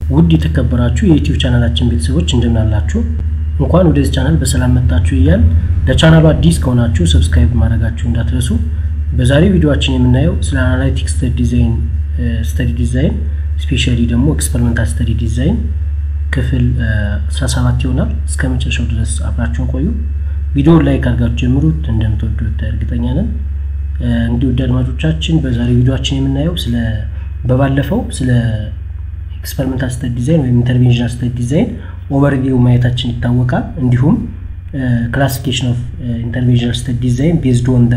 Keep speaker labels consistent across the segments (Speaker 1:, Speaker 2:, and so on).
Speaker 1: ውድ የተከበራችሁ የዩቲዩብ ቻናላችን ቤተሰቦች እንደምን አላችሁ? እንኳን ወደዚህ ቻናል በሰላም መጣችሁ እያል ለቻናሉ አዲስ ከሆናችሁ ሰብስክራይብ ማድረጋችሁ እንዳትረሱ። በዛሬው ቪዲዮችን የምናየው ስለ አናላይቲክ ስተዲ ዲዛይን ስተዲ ዲዛይን ስፔሻሊ ደግሞ ኤክስፐሪመንታል ስተዲ ዲዛይን ክፍል 17 ይሆናል። እስከ መጨረሻው ድረስ አብራችሁን ቆዩ። ቪዲዮውን ላይክ አድርጋችሁ ጀምሩት፣ እንደምትወዱት እርግጠኛ ነን። እንግዲህ ውድ አድማጮቻችን በዛሬው ቪዲዮችን የምናየው ስለ በባለፈው ስለ ኤክስፐሪመንታል ስተዲ ዲዛይን ወይም ኢንተርቬንሽናል ስተዲ ዲዛይን ኦቨርቪው ማየታችን ይታወቃል። እንዲሁም ክላሲፊኬሽን ኦፍ ኢንተርቬንሽናል ስተዲ ዲዛይን ቤዝድ ኦን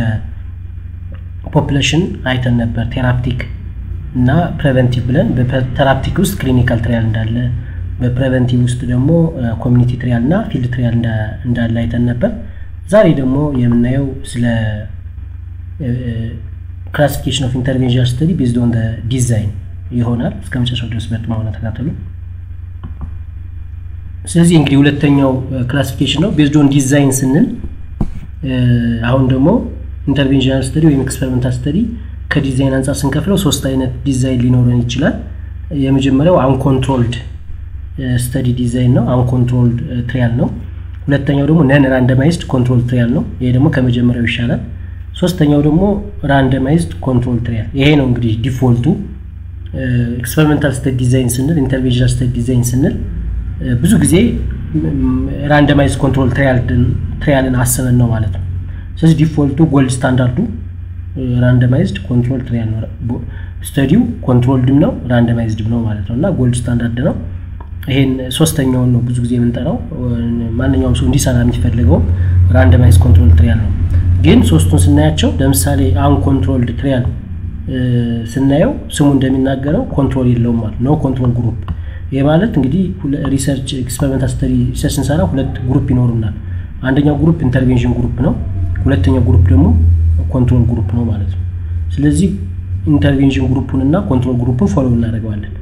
Speaker 1: ፖፕሌሽን አይተን ነበር። ቴራፕቲክ እና ፕሬቨንቲቭ ብለን በቴራፕቲክ ውስጥ ክሊኒካል ትሪያል እንዳለ፣ በፕሬቨንቲቭ ውስጥ ደግሞ ኮሚኒቲ ትሪያል እና ፊልድ ትሪያል እንዳለ አይተን ነበር። ዛሬ ደግሞ የምናየው ስለ ክላሲፊኬሽን ኦፍ ኢንተርቬንሽናል ስተዲ ቤዝድ ኦን ዲዛይን ይሆናል። እስከ መጨረሻው ድረስ በጥሞና ተከታተሉ። ስለዚህ እንግዲህ ሁለተኛው ክላሲፊኬሽን ነው ቤዝድ ኦን ዲዛይን ስንል አሁን ደግሞ ኢንተርቬንሽናል ስተዲ ወይም ኤክስፐሪመንታል ስተዲ ከዲዛይን አንጻር ስንከፍለው ሶስት አይነት ዲዛይን ሊኖረን ይችላል። የመጀመሪያው አንኮንትሮልድ ስተዲ ዲዛይን ነው፣ አንኮንትሮልድ ትሪያል ነው። ሁለተኛው ደግሞ ነን ራንደማይዝድ ኮንትሮል ትሪያል ነው። ይሄ ደግሞ ከመጀመሪያው ይሻላል። ሶስተኛው ደግሞ ራንደማይዝድ ኮንትሮል ትሪያል። ይሄ ነው እንግዲህ ዲፎልቱ። ኤክስፐሪመንታል ስተዲ ዲዛይን ስንል ኢንተርቬንሽናል ስተዲ ዲዛይን ስንል ብዙ ጊዜ ራንደማይዝ ኮንትሮል ትሪያልን አስበን ነው ማለት ነው። ስለዚህ ዲፎልቱ ጎልድ ስታንዳርዱ ራንደማይዝድ ኮንትሮል ትሪያል ነው። ስተዲው ኮንትሮልድም ነው ራንደማይዝድም ነው ማለት ነው እና ጎልድ ስታንዳርድ ነው። ይሄን ሶስተኛውን ነው ብዙ ጊዜ የምንጠራው። ማንኛውም ሰው እንዲሰራ የሚፈልገው ራንደማይዝ ኮንትሮል ትሪያል ነው። ግን ሶስቱን ስናያቸው ለምሳሌ አንኮንትሮልድ ትሪያል ስናየው ስሙ እንደሚናገረው ኮንትሮል የለውም ማለት ነው። ኮንትሮል ግሩፕ ይህ ማለት እንግዲህ ሪሰርች ኤክስፐሪመንታል ስተዲ ሪሰርች ስንሰራ ሁለት ግሩፕ ይኖሩናል። አንደኛው ግሩፕ ኢንተርቬንሽን ግሩፕ ነው። ሁለተኛው ግሩፕ ደግሞ ኮንትሮል ግሩፕ ነው ማለት ነው። ስለዚህ ኢንተርቬንሽን ግሩፑን እና ኮንትሮል ግሩፑን ፎሎ እናደርገዋለን።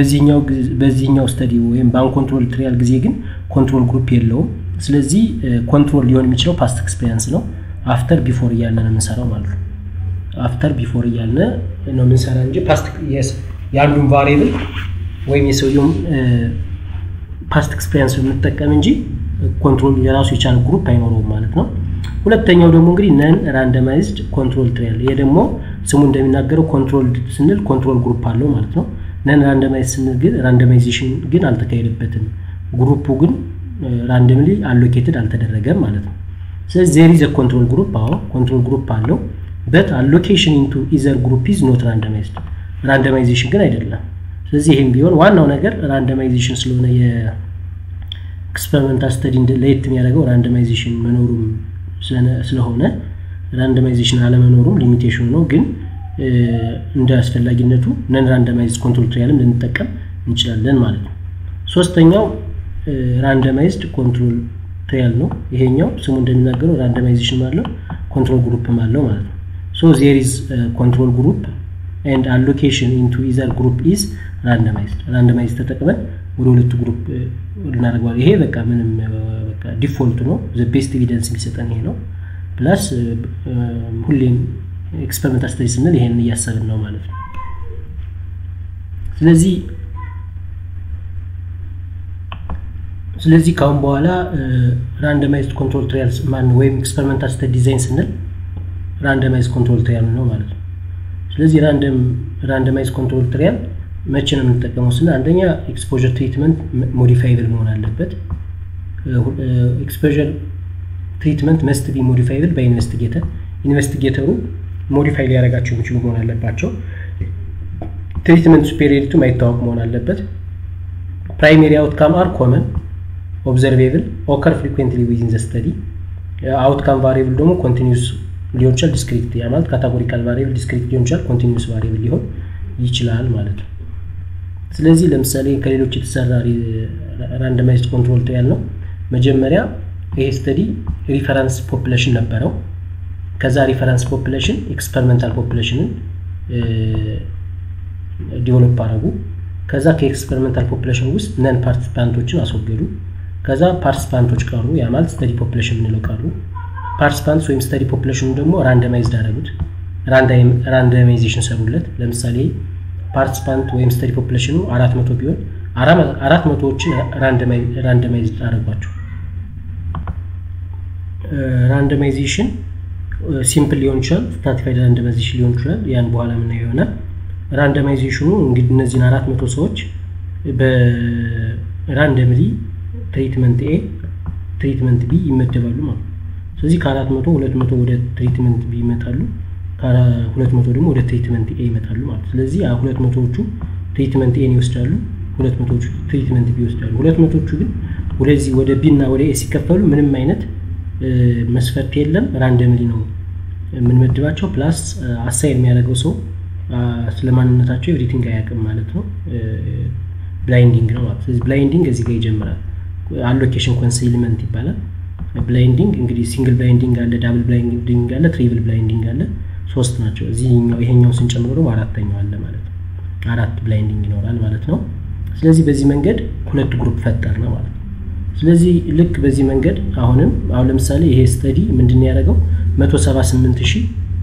Speaker 1: በዚህኛው ስተዲ ወይም በአንኮንትሮል ትሪያል ጊዜ ግን ኮንትሮል ግሩፕ የለውም። ስለዚህ ኮንትሮል ሊሆን የሚችለው ፓስት ኤክስፔሪንስ ነው። አፍተር ቢፎር እያለ ነው የምንሰራው ማለት ነው። አፍተር ቢፎር እያለ ነው የምንሰራ እንጂ ፓስት የአንዱን ቫሪብል ወይም የሰውየውም ፓስት ኤክስፔሪንስ የምንጠቀም እንጂ ኮንትሮል የራሱ የቻለ ግሩፕ አይኖረውም ማለት ነው። ሁለተኛው ደግሞ እንግዲህ ነን ራንደማይዝድ ኮንትሮል ትሪያል። ይሄ ደግሞ ስሙ እንደሚናገረው ኮንትሮል ስንል ኮንትሮል ግሩፕ አለው ማለት ነው። ነን ራንደማይዝ ስንል ግን ራንደማይዜሽን ግን አልተካሄደበትም፣ ግሩፑ ግን ራንደምሊ አሎኬትድ አልተደረገም ማለት ነው። ስለዚህ ዜር ኢዝ ኮንትሮል ግሩፕ። አዎ ኮንትሮል ግሩፕ አለው በት አሎኬሽን ኢንቱ ኢዘር ግሩፕ ኢዝ ኖት ራንደማይዝድ፣ ራንደማይዜሽን ግን አይደለም። ስለዚህ ይህም ቢሆን ዋናው ነገር ራንደማይዜሽን ስለሆነ የኤክስፐሪመንታል ስተዲ ለየት የሚያደርገው ራንደማይዜሽን መኖሩም ስለሆነ ራንደማይዜሽን አለመኖሩም ሊሚቴሽኑ ነው። ግን እንደ አስፈላጊነቱ ነን ራንደማይዝ ኮንትሮል ትሪያልም ልንጠቀም እንችላለን ማለት ነው። ሶስተኛው ራንደማይዝድ ኮንትሮል ትሪያል ነው። ይሄኛው ስሙ እንደሚናገረው ራንደማይዜሽን አለው ኮንትሮል ግሩፕም አለው ማለት ነው። ሶ ዜር ኢዝ ኮንትሮል ግሩፕ ኤንድ አሎኬሽን ኢንቱ ኢዘር ግሩፕ ኢዝ ራንደማይዝድ። ራንደማይዝ ተጠቅመን ወደ ሁለቱ ግሩፕ እናደርገዋል። ይሄ በቃ ምንም በቃ ዲፎልት ነው። ዘ ቤስት ኤቪደንስ የሚሰጠን ይሄ ነው። ፕላስ ሁሌም ኤክስፐሪመንታል ስተዲ ስንል ይሄንን እያሰብን ነው ማለት ነው። ስለዚህ ስለዚህ ካሁን በኋላ ራንደማይዝድ ኮንትሮል ትሪያል ማን ወይም ኤክስፐሪመንታል ስተዲ ዲዛይን ስንል ራንደማይዝ ኮንትሮል ትሪያል ነው ማለት ነው። ስለዚህ ራንደማይዝ ኮንትሮል ትሪያል መቼ ነው የምንጠቀመው ስንል አንደኛ ኤክስፖዠር ትሪትመንት ሞዲፋይብል መሆን አለበት። ኤክስፖዠር ትሪትመንት መስት ቢ ሞዲፋይብል በኢንቨስቲጌተር ኢንቨስቲጌተሩ ሞዲፋይ ሊያደርጋቸው የሚችሉ መሆን አለባቸው። ትሪትመንት ሱፔሪዮሪቱ ማይታወቅ መሆን አለበት። ፕራይሜሪ አውትካም አር ኮመን ኦብዘርቬብል ኦከር ፍሪኩዌንትሊ ዊዝን ዘ ስተዲ አውትካም ቫሪብል ደግሞ ኮንቲኒስ ሊሆን ይችላል ዲስክሪት ያ ማለት ካታጎሪካል ቫሪብል ዲስክሪት ሊሆን ይችላል ኮንቲኒስ ቫሪብል ሊሆን ይችላል ማለት ነው። ስለዚህ ለምሳሌ ከሌሎች የተሰራ ራንደማይዝድ ኮንትሮል ትሪያል ነው። መጀመሪያ ይሄ ስተዲ ሪፈረንስ ፖፕሌሽን ነበረው። ከዛ ሪፈረንስ ፖፕሌሽን ኤክስፐሪመንታል ፖፕሌሽንን ዲቨሎፕ አደረጉ። ከዛ ከኤክስፐሪመንታል ፖፕሌሽን ውስጥ ነን ፓርቲሲፓንቶችን አስወገዱ። ከዛ ፓርቲሲፓንቶች ቀሩ። ያ ማለት ስተዲ ፖፕሌሽን የምንለው ቀሩ። ፓርቲሲፓንትስ ወይም ስተዲ ፖፕሌሽኑ ደግሞ ራንደማይዝድ አደረጉት። ራንደማይዜሽን ሰሩለት። ለምሳሌ ፓርቲሲፓንት ወይም ስተዲ ፖፕሌሽኑ አራት መቶ ቢሆን አራት መቶዎችን ራንደማይዝ አደረጓቸው። ራንደማይዜሽን ሲምፕል ሊሆን ይችላል፣ ስትራቲፋይድ ራንደማይዜሽን ሊሆን ይችላል። ያን በኋላ የምናየው ይሆናል። ራንደማይዜሽኑ እንግዲህ እነዚህን አራት መቶ ሰዎች በራንደምሊ ትሪትመንት ኤ ትሪትመንት ቢ ይመደባሉ ማለት ነው። ስለዚህ ከአራት መቶ ሁለት መቶ ወደ ትሪትመንት ቢ ይመጣሉ፣ ከሁለት መቶ ደግሞ ወደ ትሪትመንት ኤ ይመጣሉ ማለት ነው። ስለዚህ ሁለት መቶዎቹ ትሪትመንት ኤን ይወስዳሉ፣ ሁለት መቶዎቹ ትሪትመንት ቢ ይወስዳሉ። ሁለት መቶዎቹ ግን ወደዚህ ወደ ቢ እና ወደ ኤ ሲከፈሉ ምንም አይነት መስፈርት የለም፣ ራንደምሊ ነው የምንመድባቸው። ፕላስ አሳይን የሚያደርገው ሰው ስለ ማንነታቸው ኤቭሪቲንግ አያውቅም ማለት ነው። ብላይንዲንግ ነው ማለት ስለዚህ ብላይንዲንግ እዚህ ጋር ይጀምራል። አሎኬሽን ኮንሲልመንት ይባላል። ብላይንዲንግ እንግዲህ ሲንግል ብላይንዲንግ አለ፣ ዳብል ብላይንዲንግ አለ፣ ትሪብል ብላይንዲንግ አለ። ሶስት ናቸው። እዚህኛው ይሄኛው ስንጨምሮ ደግሞ አራተኛው አለ ማለት ነው። አራት ብላይንዲንግ ይኖራል ማለት ነው። ስለዚህ በዚህ መንገድ ሁለት ግሩፕ ፈጠር ነው ማለት ነው። ስለዚህ ልክ በዚህ መንገድ አሁንም አሁን ለምሳሌ ይሄ ስተዲ ምንድን ያደረገው መቶ ሰባ ስምንት ሺህ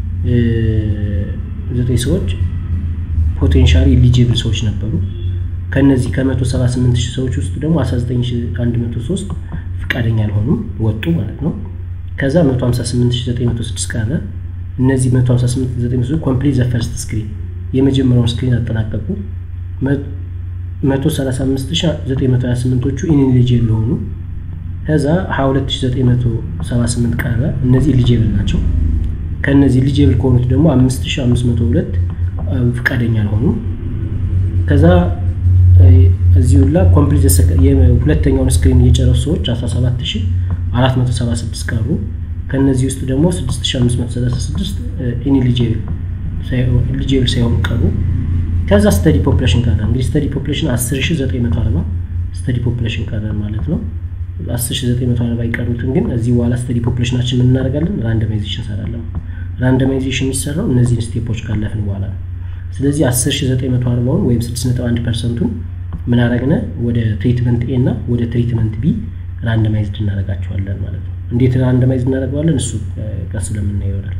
Speaker 1: ዘጠኝ ሰዎች ፖቴንሻሊ ኢሊጂብል ሰዎች ነበሩ። ከነዚህ ከ178 ሺህ ሰዎች ውስጥ ደግሞ 19103 ፍቃደኛ አልሆኑም ወጡ ማለት ነው። ከዛ 158906 ቀረ። እነዚህ 158906 ኮምፕሊት ዘ ፈርስት ስክሪን የመጀመሪያውን ስክሪን አጠናቀቁ። 135928ዎቹ ኢንኤሊጂብል ሆኑ። ከዛ 22978 ቀረ። እነዚህ ኢሊጂብል ናቸው። ከነዚህ ኢሊጂብል ከሆኑት ደግሞ 5502 ፍቃደኛ አልሆኑም። ከዛ እዚሁ ላ ኮምፕሊት ሁለተኛውን ስክሪን እየጨረሱ ሰዎች 17476 ቀሩ። ከእነዚህ ውስጥ ደግሞ 6536 ኢንኤሊጂብል ሳይሆኑ ቀሩ። ከዛ ስተዲ ፖፕሌሽን ቀረ። እንግዲህ ስተዲ ፖፕሌሽን 10940 ስተዲ ፖፕሌሽን ቀረ ማለት ነው። 10940 የቀሩትን ግን እዚህ በኋላ ስተዲ ፖፕሌሽናችን ምን እናደርጋለን? ራንደማይዜሽን እንሰራለን። ራንደማይዜሽን የሚሰራው እነዚህን ስቴፖች ካለፍን በኋላ ነው። ስለዚህ 10940ውን ወይም 6.1 ፐርሰንቱን ምን አረግነ ወደ ትሪትመንት ኤ እና ወደ ትሪትመንት ቢ ራንደማይዝድ እናደርጋቸዋለን ማለት ነው። እንዴት ራንደማይዝድ እናደርገዋለን? እሱ ቀስ ለምናየው ይሆናል።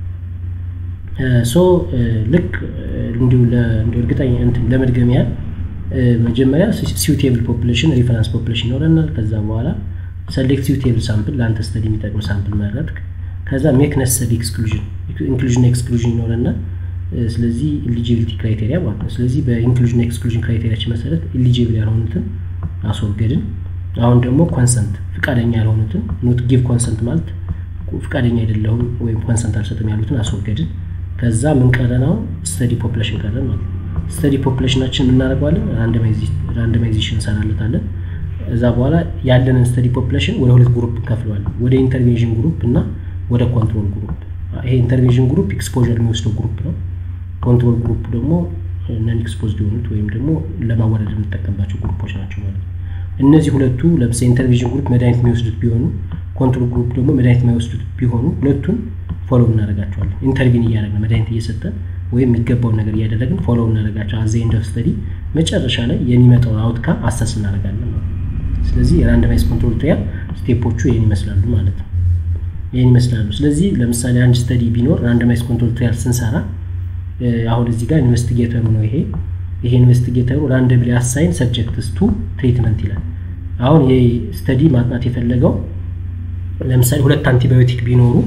Speaker 1: ሶ ልክ እንዲሁ እርግጠኛ ለመድገም ያህል መጀመሪያ ሲውቴብል ፖፕሌሽን ሪፈረንስ ፖፕሌሽን ይኖረናል። ከዛ በኋላ ሰሌክት ሲውቴብል ሳምፕል ለአንተ ስተዲ የሚጠቅም ሳምፕል መረጥክ። ከዛ ሜክ ነሰሪ ኤክስክሉዥን ኢንክሉዥን ኤክስክሉዥን ይኖረናል። ስለዚህ ኢሊጂቢሊቲ ክራይቴሪያ ማለት ነው። ስለዚህ በኢንክሉዥን ኤክስክሉዥን ክራይቴሪያችን መሰረት ኢሊጂብል ያልሆኑትን አስወገድን። አሁን ደግሞ ኮንሰንት ፍቃደኛ ያልሆኑትን ኖት ጊቭ ኮንሰንት ማለት ፍቃደኛ አይደለሁም ወይም ኮንሰንት አልሰጥም ያሉትን አስወገድን። ከዛ ምን ቀረን? አሁን ስተዲ ፖፕሌሽን ቀረን ማለት ነው። ስተዲ ፖፕሌሽናችን የምናደርገዋለን ራንደማይዜሽን እንሰራለታለን። እዛ በኋላ ያለንን ስተዲ ፖፕሌሽን ወደ ሁለት ግሩፕ እንከፍለዋለን። ወደ ኢንተርቬንሽን ግሩፕ እና ወደ ኮንትሮል ግሩፕ። ይሄ ኢንተርቬንሽን ግሩፕ ኤክስፖዠር የሚወስደው ግሩፕ ነው። ኮንትሮል ግሩፕ ደግሞ ነን ኤክስፖዝድ የሆኑት ወይም ደግሞ ለማወዳደር የምንጠቀምባቸው ግሩፖች ናቸው ማለት ነው። እነዚህ ሁለቱ ለምሳሌ ኢንተርቬንሽን ግሩፕ መድኃኒት የሚወስዱት ቢሆኑ ኮንትሮል ግሩፕ ደግሞ መድኃኒት የማይወስዱት ቢሆኑ ሁለቱን ፎሎ እናደርጋቸዋለን። ኢንተርቪን እያደረግን መድኃኒት እየሰጠን ወይም የሚገባውን ነገር እያደረግን ፎሎ እናደርጋቸው አዘ ኤንድ ኦፍ ስተዲ መጨረሻ ላይ የሚመጣውን አውትካም አሰስ እናደርጋለን ማለት ነው። ስለዚህ የራንደማይዝ ኮንትሮል ትሪያል ስቴፖቹ ይህን ይመስላሉ ማለት ነው። ይህን ይመስላሉ። ስለዚህ ለምሳሌ አንድ ስተዲ ቢኖር ራንደማይዝ ኮንትሮል ትሪያል ስንሰራ አሁን እዚህ ጋር ኢንቨስቲጌተሩ ነው ይሄ ይሄ ኢንቨስቲጌተሩ ራንደምሊ አሳይን ሰብጀክትስ ቱ ትሪትመንት ይላል። አሁን ይሄ ስተዲ ማጥናት የፈለገው ለምሳሌ ሁለት አንቲባዮቲክ ቢኖሩ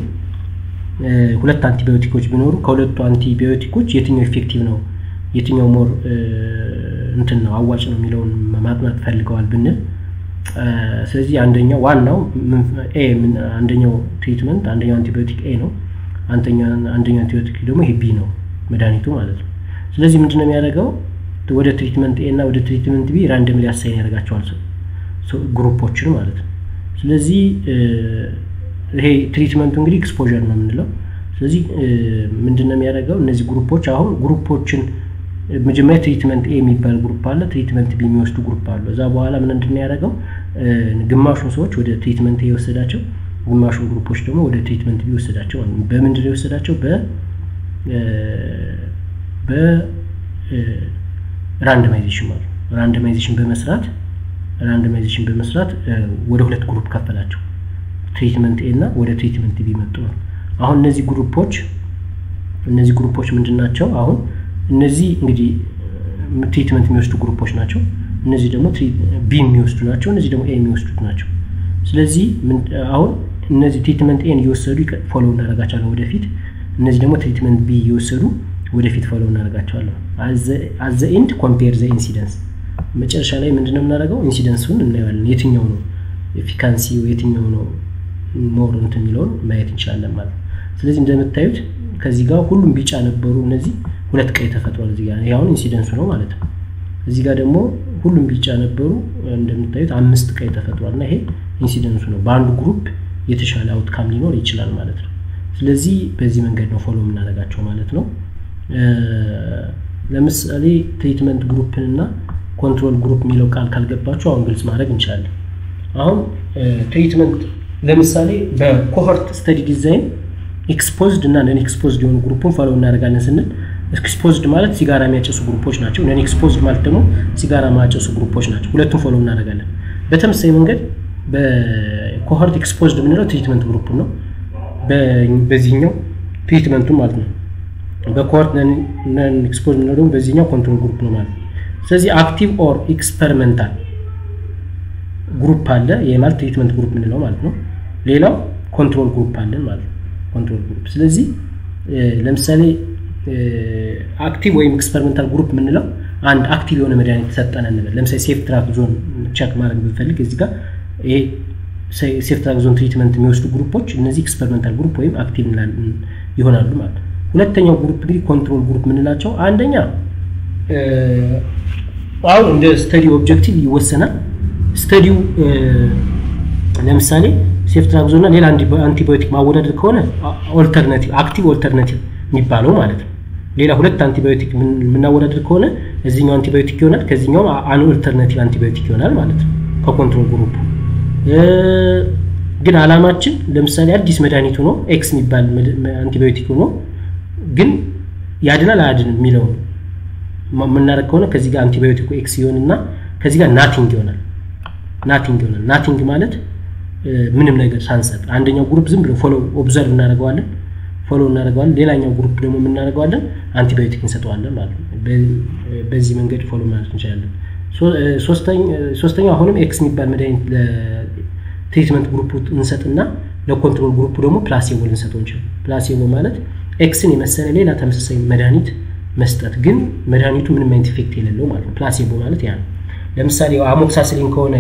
Speaker 1: ሁለት አንቲባዮቲኮች ቢኖሩ ከሁለቱ አንቲባዮቲኮች የትኛው ኢፌክቲቭ ነው የትኛው ሞር እንትን ነው አዋጭ ነው የሚለውን ማጥናት ፈልገዋል ብንል ስለዚህ አንደኛው ዋናው ኤ አንደኛው ትሪትመንት አንደኛው አንቲባዮቲክ ኤ ነው አንደኛው አንቲባዮቲክ ደግሞ ይሄ ቢ ነው መድኃኒቱ ማለት ነው ስለዚህ ምንድነው የሚያደርገው ወደ ትሪትመንት ኤ እና ወደ ትሪትመንት ቢ ራንደምሊ አሳይን ያደርጋቸዋል ግሩፖችን ማለት ነው ስለዚህ ይሄ ትሪትመንቱ እንግዲህ ኤክስፖዠር ነው የምንለው ስለዚህ ምንድነው የሚያደርገው እነዚህ ግሩፖች አሁን ግሩፖችን መጀመሪያ ትሪትመንት ኤ የሚባል ግሩፕ አለ ትሪትመንት ቢ የሚወስዱ ግሩፕ አሉ እዛ በኋላ ምን እንድን ያደረገው ግማሹን ሰዎች ወደ ትሪትመንት ኤ የወሰዳቸው ግማሹን ግሩፖች ደግሞ ወደ ትሪትመንት ቢ የወሰዳቸው በምንድን ነው የወሰዳቸው በ በራንደማይዜሽን ማለት ራንደማይዜሽን በመስራት ራንደማይዜሽን በመስራት ወደ ሁለት ግሩፕ ከፈላቸው ትሪትመንት ኤ እና ወደ ትሪትመንት ቢ መጡ ነው አሁን እነዚህ ግሩፖች እነዚህ ግሩፖች ምንድን ናቸው አሁን እነዚህ እንግዲህ ትሪትመንት የሚወስዱ ግሩፖች ናቸው እነዚህ ደግሞ ቢ የሚወስዱ ናቸው፣ እነዚህ ደግሞ ኤ የሚወስዱት ናቸው። ስለዚህ አሁን እነዚህ ትሪትመንት ኤን እየወሰዱ ፎሎ እናደርጋቸዋለን ወደፊት። እነዚህ ደግሞ ትሪትመንት ቢ እየወሰዱ ወደፊት ፎሎ እናደርጋቸዋለን። አዘ ኤንድ ኮምፔር ዘ ኢንሲደንስ መጨረሻ ላይ ምንድነው የምናደርገው? ኢንሲደንሱን እናየዋለን። የትኛው ነው ኤፊካንሲ የትኛው ነው ሞር እንትን የሚለውን ማየት እንችላለን ማለት ነው። ስለዚህ እንደምታዩት ከዚህ ጋር ሁሉም ቢጫ ነበሩ። እነዚህ ሁለት ቀይ ተፈጥሯል። እዚህ ጋር ይሄ አሁን ኢንሲደንሱ ነው ማለት ነው። እዚህ ጋር ደግሞ ሁሉም ቢጫ ነበሩ። እንደምታዩት አምስት ቀይ ተፈጥሯል እና ይሄ ኢንሲደንሱ ነው። በአንዱ ግሩፕ የተሻለ አውትካም ሊኖር ይችላል ማለት ነው። ስለዚህ በዚህ መንገድ ነው ፎሎ የምናደርጋቸው ማለት ነው። ለምሳሌ ትሪትመንት ግሩፕን እና ኮንትሮል ግሩፕ የሚለው ቃል ካልገባችሁ አሁን ግልጽ ማድረግ እንችላለን። አሁን ትሪትመንት ለምሳሌ በኮሆርት ስተዲ ዲዛይን ኤክስፖዝድ እና ነን ኤክስፖዝድ የሆኑ ግሩፑን ፎሎ እናደርጋለን ስንል ኤክስፖዝድ ማለት ሲጋራ የሚያጨሱ ግሩፖች ናቸው። ነን ኤክስፖዝድ ማለት ደግሞ ሲጋራ ማያጨሱ ግሩፖች ናቸው። ሁለቱም ፎሎ እናደርጋለን። በተመሳሳይ መንገድ በኮሆርት ኤክስፖዝድ የምንለው ትሪትመንት ግሩፕ ነው። በዚህኛው ትሪትመንቱ ማለት ነው። በኮሆርት ነን ኤክስፖዝድ የምንለው ደግሞ በዚህኛው ኮንትሮል ግሩፕ ነው ማለት ነው። ስለዚህ አክቲቭ ኦር ኤክስፐሪመንታል ግሩፕ አለ። ይህ ማለት ትሪትመንት ግሩፕ የምንለው ማለት ነው። ሌላው ኮንትሮል ግሩፕ አለን ማለት ነው። ኮንትሮል ግሩፕ ስለዚህ ለምሳሌ አክቲቭ ወይም ኤክስፐሪመንታል ግሩፕ የምንለው አንድ አክቲቭ የሆነ መድኃኒት ሰጠን እንበል። ለምሳሌ ሴፍ ትራክ ዞን ቸክ ማድረግ ብንፈልግ እዚህ ጋር ይሄ ሴፍ ትራክ ዞን ትሪትመንት የሚወስዱ ግሩፖች እነዚህ ኤክስፐሪመንታል ግሩፕ ወይም አክቲቭ ይሆናሉ ማለት ነው። ሁለተኛው ግሩፕ እንግዲህ ኮንትሮል ግሩፕ የምንላቸው አንደኛ አሁን እንደ ስተዲ ኦብጀክቲቭ ይወሰናል። ስተዲው ለምሳሌ ሴፍትራክዞ እና ሌላ አንቲባዮቲክ ማወዳደር ከሆነ ኦልተርናቲቭ አክቲቭ ኦልተርናቲቭ የሚባለው ማለት ነው። ሌላ ሁለት አንቲባዮቲክ የምናወዳደር ከሆነ እዚኛው አንቲባዮቲክ ይሆናል፣ ከዚኛው አን ኦልተርናቲቭ አንቲባዮቲክ ይሆናል ማለት ነው ከኮንትሮል ግሩፕ። ግን አላማችን ለምሳሌ አዲስ መድኃኒት ሆኖ ኤክስ የሚባል አንቲባዮቲክ ሆኖ ግን ያድናል አያድንም የሚለው ነው የምናደርግ ከሆነ ከዚህ ጋር አንቲባዮቲኩ ኤክስ ይሆንና ከዚህ ጋር ናቲንግ ይሆናል። ናቲንግ ይሆናል። ናቲንግ ማለት ምንም ነገር ሳንሰጥ አንደኛው ግሩፕ ዝም ብሎ ፎሎ ኦብዘርቭ እናደርገዋለን፣ ፎሎ እናደርገዋለን። ሌላኛው ግሩፕ ደግሞ የምናደርገዋለን አንቲባዮቲክ እንሰጠዋለን ማለት ነው። በዚህ መንገድ ፎሎ ማለት እንችላለን። ሶስተኛው አሁንም ኤክስ የሚባል መድኃኒት ለትሪትመንት ግሩፕ እንሰጥና ለኮንትሮል ግሩፑ ደግሞ ፕላሴቦ ልንሰጠው እንችላለን። ፕላሴቦ ማለት ኤክስን የመሰለ ሌላ ተመሳሳይ መድኃኒት መስጠት ግን መድኃኒቱ ምንም አይነት ኢፌክት የሌለው ማለት ነው። ፕላሴቦ ማለት ያ ነው። ለምሳሌ አሞክሳስሊን ከሆነ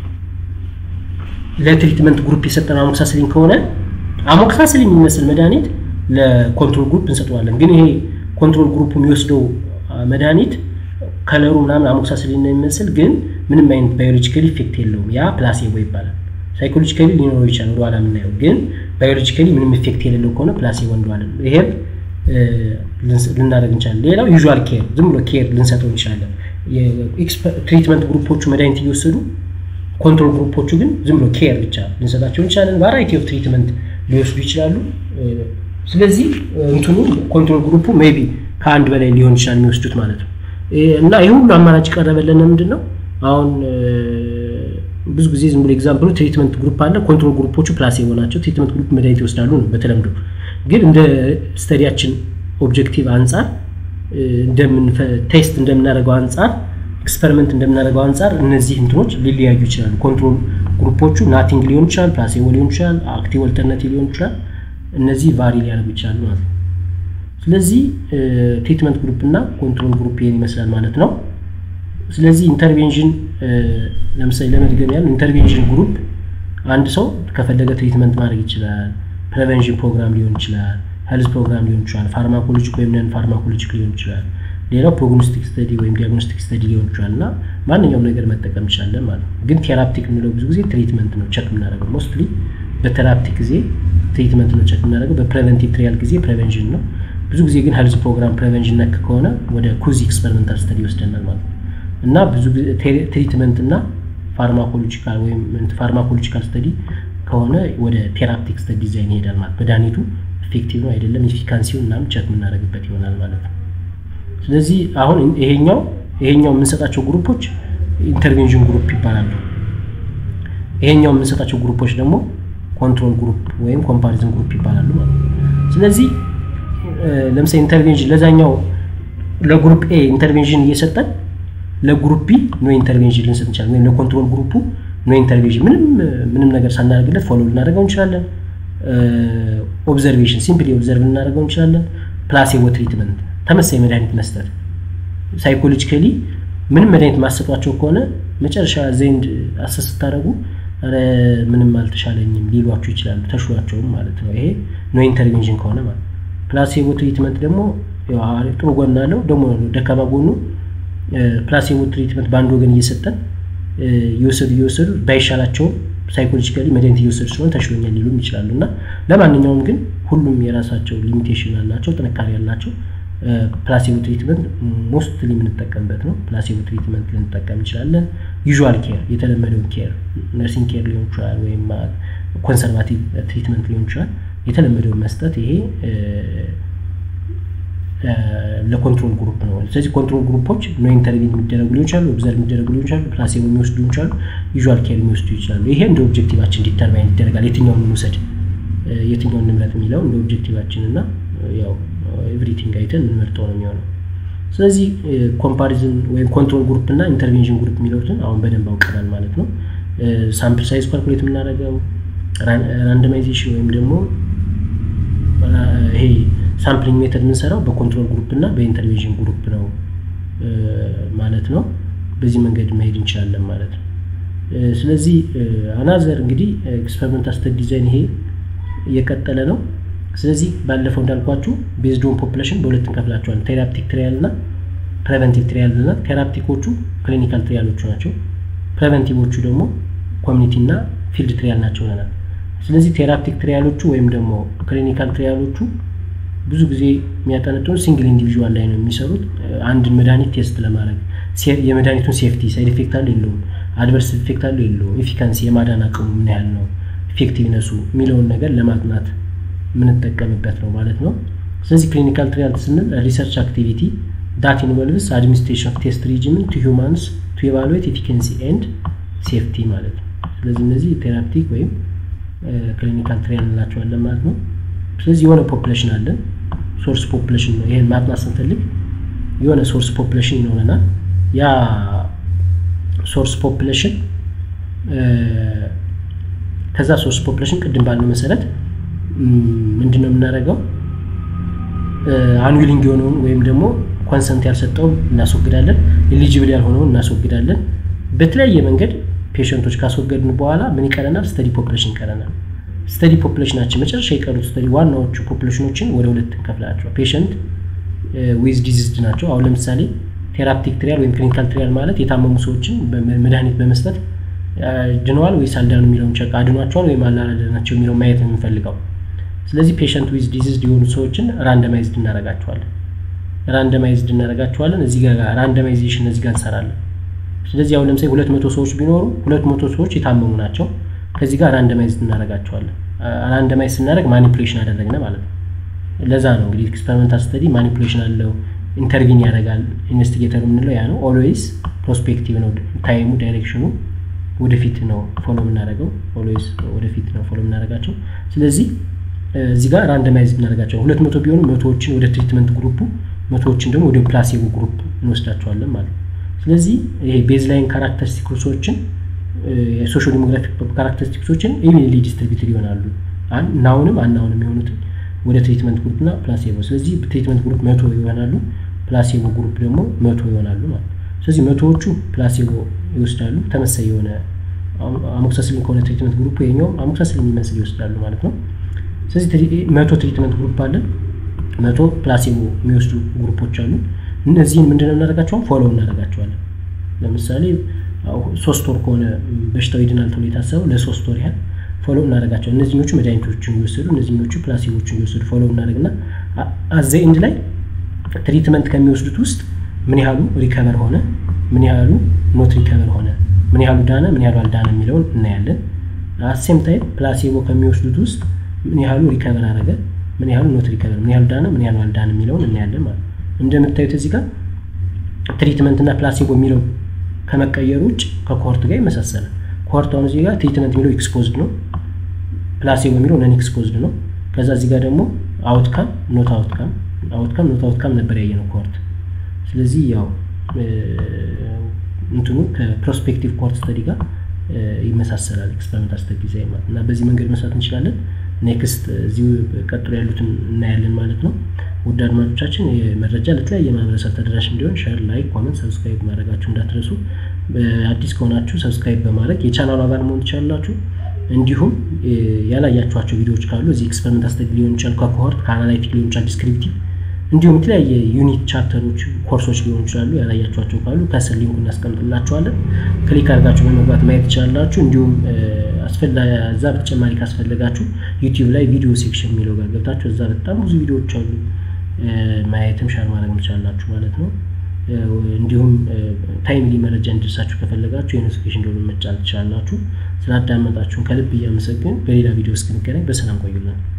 Speaker 1: ለትሪትመንት ግሩፕ የሰጠነው አሞክሳስሊን ከሆነ አሞክሳስሊን የሚመስል መድኃኒት ለኮንትሮል ግሩፕ እንሰጠዋለን። ግን ይሄ ኮንትሮል ግሩፕ የሚወስደው መድኃኒት ከለሩ ምናምን አሞክሳስሊን ነው የሚመስል ግን ምንም አይነት ባዮሎጂካሊ ኢፌክት የለውም። ያ ፕላሴቦ ይባላል። ሳይኮሎጂካሊ ሊኖረው ይችላል ወደኋላ የምናየው ግን ባዮሎጂካሊ ምንም ኢፌክት የሌለው ከሆነ ፕላሴቦ እንለዋለን። ይሄም ልናደርግ እንችላለን። ሌላው ዩዥዋል ኬር ዝም ብሎ ኬር ልንሰጠው እንችላለን። ትሪትመንት ግሩፖቹ መድኃኒት እየወሰዱ ኮንትሮል ግሩፖቹ ግን ዝም ብሎ ኬር ብቻ ልንሰጣቸው እንችላለን። ቫራይቲ ኦፍ ትሪትመንት ሊወስዱ ይችላሉ። ስለዚህ እንትኑ ኮንትሮል ግሩፑ ሜይ ቢ ከአንድ በላይ ሊሆን ይችላል የሚወስዱት ማለት ነው። እና ይህ ሁሉ አማራጭ ቀረበልን ምንድን ነው አሁን ብዙ ጊዜ ዝም ብሎ ኤግዛምፕሉ ትሪትመንት ግሩፕ አለ። ኮንትሮል ግሩፖቹ ፕላሴቦ ናቸው። ትሪትመንት ግሩፕ መድኃኒት ይወስዳሉ ነው በተለምዶ ግን እንደ ስተዲያችን ኦብጀክቲቭ አንጻር ቴስት እንደምናደርገው አንጻር ኤክስፐሪመንት እንደምናደርገው አንጻር እነዚህ እንትኖች ሊለያዩ ይችላሉ። ኮንትሮል ግሩፖቹ ናቲንግ ሊሆን ይችላል፣ ፕላሴቦ ሊሆን ይችላል፣ አክቲቭ ኦልተርናቲቭ ሊሆን ይችላል። እነዚህ ቫሪ ሊያደርጉ ይችላሉ ማለት ነው። ስለዚህ ትሪትመንት ግሩፕ እና ኮንትሮል ግሩፕ ይሄን ይመስላል ማለት ነው። ስለዚህ ኢንተርቬንሽን ለምሳሌ ለመድገም ያህል ኢንተርቬንሽን ግሩፕ አንድ ሰው ከፈለገ ትሪትመንት ማድረግ ይችላል። ፕሬቨንሽን ፕሮግራም ሊሆን ይችላል፣ ሄልዝ ፕሮግራም ሊሆን ይችላል፣ ፋርማኮሎጂክ ወይም ነን ፋርማኮሎጂክ ሊሆን ይችላል። ሌላው ፕሮግኖስቲክ ስተዲ ወይም ዲያግኖስቲክ ስተዲ ሊሆን ይችላል እና ማንኛውም ነገር መጠቀም እንችላለን ማለት ነው። ግን ቴራፕቲክ የምንለው ብዙ ጊዜ ትሪትመንት ነው ቸክ የምናደርገው። ሞስትሊ በቴራፕቲክ ጊዜ ትሪትመንት ነው ቸክ የምናደርገው። በፕሬቨንቲቭ ትሪያል ጊዜ ፕሬቨንሽን ነው። ብዙ ጊዜ ግን ሄልዝ ፕሮግራም ፕሬቨንሽን ነክ ከሆነ ወደ ኩዚ ኤክስፐሪመንታል ስተዲ ይወስደናል ማለት ነው እና ብዙ ጊዜ ትሪትመንት እና ፋርማኮሎጂካል ወይም ፋርማኮሎጂካል ስተዲ ከሆነ ወደ ቴራፕቲክ ስተዲ ዲዛይን ይሄዳል ማለት መድኃኒቱ ኢፌክቲቭ ነው አይደለም፣ ኢፊካንሲውን ምናምን ቸክ የምናደርግበት ይሆናል ማለት ነው። ስለዚህ አሁን ይሄኛው ይሄኛው የምንሰጣቸው ግሩፖች ኢንተርቬንሽን ግሩፕ ይባላሉ። ይሄኛው የምንሰጣቸው ግሩፖች ደግሞ ኮንትሮል ግሩፕ ወይም ኮምፓሪዝን ግሩፕ ይባላሉ ማለት ነው። ስለዚህ ለምሳሌ ኢንተርቬንሽን ለዛኛው ለግሩፕ ኤ ኢንተርቬንሽን እየሰጠን ለግሩፕ ቢ ኖ ኢንተርቬንሽን ልንሰጥ እንችላለን። ወይም ለኮንትሮል ግሩፑ ኖ ኢንተርቬንሽን ምንም ምንም ነገር ሳናደርግለት ፎሎ ልናደርገው እንችላለን። ኦብዘርቬሽን ሲምፕሊ ኦብዘርቭ ልናደርገው እንችላለን። ፕላሴቦ ትሪትመንት ተመሳይ መድኃኒት መስጠት ሳይኮሎጂካሊ ምንም መድኃኒት ማሰጧቸው ከሆነ መጨረሻ ዘንድ አሰስ ስታደርጉ ምንም አልተሻለኝም ሊሏችሁ ይችላሉ። ተሽሏቸውም ማለት ነው። ይሄ ኖ ኢንተርቬንሽን ከሆነ ማለት ፕላሴቦ ትሪትመንት ደግሞ ጥሩ ጎን አለው፣ ደግሞ ደካማ ጎኑ ፕላሴቦ ትሪትመንት በአንድ ወገን እየሰጠን እየወሰዱ እየወሰዱ ባይሻላቸውም ሳይኮሎጂካሊ መድኃኒት እየወሰዱ ስለሆነ ተሽሎኛል ሊሉም ይችላሉ። እና ለማንኛውም ግን ሁሉም የራሳቸው ሊሚቴሽን አላቸው፣ ጥንካሬ ያላቸው ፕላሴቦ ትሪትመንት ሞስትሊ የምንጠቀምበት ነው። ፕላሴቦ ትሪትመንት ልንጠቀም እንችላለን። ዩዥዋል ኬር የተለመደውን ኬር ነርሲንግ ኬር ሊሆን ይችላል፣ ወይም ኮንሰርቫቲቭ ትሪትመንት ሊሆን ይችላል። የተለመደውን መስጠት ይሄ ለኮንትሮል ግሩፕ ነው። ስለዚህ ኮንትሮል ግሩፖች ኖ ኢንተርቪን የሚደረጉ ሊሆን ይችላሉ፣ ኦብዘርቭ የሚደረጉ ሊሆን ይችላሉ፣ ፕላሴቦ የሚወስዱ ሊሆን ይችላሉ፣ ዩዥዋል ኬር የሚወስዱ ይችላሉ። ይሄ እንደ ኦብጀክቲቫችን ዲተርማይን ይደረጋል። የትኛውን እንውሰድ፣ የትኛውን እንምረጥ የሚለው እንደ ኦብጀክቲቫችን እና ያው ኤቭሪቲንግ አይተን የምንመርጠው ነው የሚሆነው። ስለዚህ ኮምፓሪዝን ወይም ኮንትሮል ግሩፕ እና ኢንተርቬንሽን ግሩፕ የሚለውትን አሁን በደንብ አውቀናል ማለት ነው። ሳምፕል ሳይዝ ኳልኩሌት የምናደርገው ራንደማይዜሽን ወይም ደግሞ ይሄ ሳምፕሊንግ ሜተድ የምንሰራው በኮንትሮል ግሩፕ እና በኢንተርቬንሽን ግሩፕ ነው ማለት ነው። በዚህ መንገድ መሄድ እንችላለን ማለት ነው። ስለዚህ አናዘር እንግዲህ ኤክስፐሪመንታል ስተዲ ዲዛይን ይሄ እየቀጠለ ነው። ስለዚህ ባለፈው እንዳልኳችሁ ቤዝዶን ፖፕሌሽን በሁለት እንከፍላቸዋለን። ቴራፕቲክ ትሪያል እና ፕሬቨንቲቭ ትሪያል ብለናል። ቴራፕቲኮቹ ክሊኒካል ትሪያሎቹ ናቸው። ፕሬቨንቲቮቹ ደግሞ ኮሚኒቲ እና ፊልድ ትሪያል ናቸው ብለናል። ስለዚህ ቴራፕቲክ ትሪያሎቹ ወይም ደግሞ ክሊኒካል ትሪያሎቹ ብዙ ጊዜ የሚያጠነጥኑ ሲንግል ኢንዲቪዥዋል ላይ ነው የሚሰሩት። አንድን መድኃኒት ቴስት ለማድረግ የመድኃኒቱን ሴፍቲ ሳይድ ኢፌክት አለው የለውም፣ አድቨርስ ኢፌክት አለው የለውም፣ ኤፊካንሲ የማዳን አቅሙ ምን ያህል ነው፣ ኢፌክቲቭነሱ የሚለውን ነገር ለማጥናት የምንጠቀምበት ነው ማለት ነው። ስለዚህ ክሊኒካል ትሪያል ስንል ሪሰርች አክቲቪቲ ዳት ኢንቮልቭስ አድሚኒስትሬሽን ኦፍ ቴስት ሪጅምን ቱ ሂውማንስ ቱ ኤቫሉዌት ኤፊካንሲ ኤንድ ሴፍቲ ማለት ነው። ስለዚህ እነዚህ ቴራፕቲክ ወይም ክሊኒካል ትሪያል እንላቸዋለን ማለት ነው። ስለዚህ የሆነ ፖፕሌሽን አለን ሶርስ ፖፕሌሽን ነው። ይሄን ማጥናት ስንፈልግ የሆነ ሶርስ ፖፕሌሽን ይኖረናል። ያ ሶርስ ፖፕሌሽን ከዛ ሶርስ ፖፕሌሽን ቅድም ባልነው መሰረት ምንድን ነው የምናደርገው? አንዊሊንግ የሆነውን ወይም ደግሞ ኮንሰንት ያልሰጠውን እናስወግዳለን። ኤሊጂብል ያልሆነውን እናስወግዳለን። በተለያየ መንገድ ፔሽንቶች ካስወገድን በኋላ ምን ይቀረናል? ስተዲ ፖፕሌሽን ይቀረናል። ስተዲ ፖፕሌሽናችን መጨረሻ የቀሩት ስተዲ ዋናዎቹ ፖፕሌሽኖችን ወደ ሁለት እንከፍላቸው። ፔሽንት ዊዝ ዲዚዝድ ናቸው። አሁን ለምሳሌ ቴራፕቲክ ትሪያል ወይም ክሊኒካል ትሪያል ማለት የታመሙ ሰዎችን መድኃኒት በመስጠት ድነዋል ወይስ አልዳኑ የሚለውን ቸክ አድኗቸዋል ወይም አላዳናቸው የሚለውን ማየት ነው የምንፈልገው። ስለዚህ ፔሽንት ዊዝ ዲዚዝድ የሆኑ ሰዎችን ራንደማይዝድ እናደርጋቸዋለን። ራንደማይዝድ እናደርጋቸዋለን። እዚህ ጋር ራንደማይዜሽን እዚህ ጋር እንሰራለን። ስለዚህ አሁን ለምሳሌ ሁለት መቶ ሰዎች ቢኖሩ ሁለት መቶ ሰዎች የታመሙ ናቸው። ከዚህ ጋር ራንደማይዝድ እናደርጋቸዋለን። ራንደማይዝ ስናደርግ ማኒፑሌሽን አደረግነ ማለት ነው። ለዛ ነው እንግዲህ ኤክስፐሪመንታል ስተዲ ማኒፑሌሽን አለው፣ ኢንተርቪን ያደርጋል። ኢንቨስቲጌተር የምንለው ያ ነው። ኦልዌይስ ፕሮስፔክቲቭ ነው። ታይሙ ዳይሬክሽኑ ወደፊት ነው ፎሎ የምናደርገው። ኦልዌይስ ወደፊት ነው ፎሎ የምናደርጋቸው። ስለዚህ እዚህ ጋር ራንደማይዝ እናደርጋቸው ሁለት መቶ ቢሆኑ መቶዎችን ወደ ትሪትመንት ግሩፑ መቶዎችን ደግሞ ወደ ፕላሴቦ ግሩፕ እንወስዳቸዋለን ማለት ነው። ስለዚህ ይሄ ቤዝላይን ካራክተሪስቲክሶችን የሶሾ ዲሞግራፊክ ካራክተሪስቲክሶችን ኢቪንሊ ዲስትሪቢዩትድ ይሆናሉ። ናውንም አናውንም የሆኑትን ወደ ትሪትመንት ግሩፕ እና ፕላሴቦ። ስለዚህ ትሪትመንት ግሩፕ መቶ ይሆናሉ፣ ፕላሴቦ ግሩፕ ደግሞ መቶ ይሆናሉ ማለት ነው። ስለዚህ መቶዎቹ ፕላሴቦ ይወስዳሉ። ተመሳይ የሆነ አሞክሳስሊን ከሆነ ትሪትመንት ግሩፕ የኛውም አሞክሳስሊን የሚመስል ይወስዳሉ ማለት ነው። ስለዚህ መቶ ትሪትመንት ግሩፕ አለን፣ መቶ ፕላሴቦ የሚወስዱ ግሩፖች አሉ። እነዚህን ምንድነው እናደርጋቸዋል? ፎሎ እናደርጋቸዋለን። ለምሳሌ ሶስት ወር ከሆነ በሽታው ይድናል ተብሎ የታሰበው ለሶስት ወር ያህል ፎሎ እናደርጋቸው። እነዚህኞቹ መድኃኒቶችን እየወሰዱ እነዚህኞቹ ፕላሲቦችን እየወሰዱ ፎሎ እናደርግና አዘ ኢንድ ላይ ትሪትመንት ከሚወስዱት ውስጥ ምን ያህሉ ሪከቨር ሆነ፣ ምን ያህሉ ኖት ሪከቨር ሆነ፣ ምን ያህሉ ዳነ፣ ምን ያህሉ አልዳነ የሚለውን እናያለን። አሴም ታይም ፕላሲቦ ከሚወስዱት ውስጥ ምን ያህሉ ሪከቨር አደረገ፣ ምን ያህሉ ኖት ሪከቨር፣ ምን ያህሉ ዳነ፣ ምን ያህሉ አልዳነ የሚለውን እናያለን ማለት ነው። እንደምታዩት እዚህ ጋር ትሪትመንት እና ፕላሲቦ የሚለው ከመቀየሩ ውጭ ከኮርት ጋር ይመሳሰላል። ኮርት አሁን እዚህ ጋር ትሪትመንት የሚለው ኤክስፖዝድ ነው፣ ፕላሲቦ የሚለው ነን ኤክስፖዝድ ነው። ከዛ እዚህ ጋር ደግሞ አውትካም ኖት አውትካም አውትካም ኖት አውትካም ነበር ያየ ነው ኮርት። ስለዚህ ያው እንትኑ ከፕሮስፔክቲቭ ኮርት ስተዲ ጋር ይመሳሰላል ኤክስፐሪመንታል ስተዲ ዲዛይን ማለት እና በዚህ መንገድ መስራት እንችላለን። ኔክስት እዚሁ ቀጥሎ ያሉትን እናያለን ማለት ነው። ውድ አድማጮቻችን መረጃ ለተለያየ ማህበረሰብ ተደራሽ እንዲሆን ሸር፣ ላይክ፣ ኮመንት፣ ሰብስክራይብ ማድረጋችሁ እንዳትረሱ። አዲስ ከሆናችሁ ሰብስክራይብ በማድረግ የቻናሉ አባል መሆን ትችላላችሁ። እንዲሁም ያላያችኋቸው ቪዲዮዎች ካሉ እዚህ ኤክስፐሪመንታል ስተዲ ሊሆን ይችላል፣ ከኮሆርት ከአናላይቲክ ሊሆን ይችላል፣ ዲስክሪፕቲቭ እንዲሁም የተለያየ ዩኒት ቻፕተሮች ኮርሶች ሊሆኑ ይችላሉ። ያላያችኋቸው ካሉ ከስር ሊንኩ እናስቀምጥላችኋለን። ክሊክ አድርጋችሁ በመግባት ማየት ትችላላችሁ። እንዲሁም እዛ በተጨማሪ ካስፈለጋችሁ ዩቲዩብ ላይ ቪዲዮ ሴክሽን የሚለው ጋር ገብታችሁ እዛ በጣም ብዙ ቪዲዮዎች አሉ ማየትም ሻር ማድረግ ትችላላችሁ ማለት ነው። እንዲሁም ታይምሊ መረጃ እንዲደርሳችሁ ከፈለጋችሁ የኖቲፊኬሽን ደወሉን መጫን ትችላላችሁ። ስላዳመጣችሁን ከልብ እያመሰግን በሌላ ቪዲዮ እስክንገናኝ በሰላም ቆዩልን።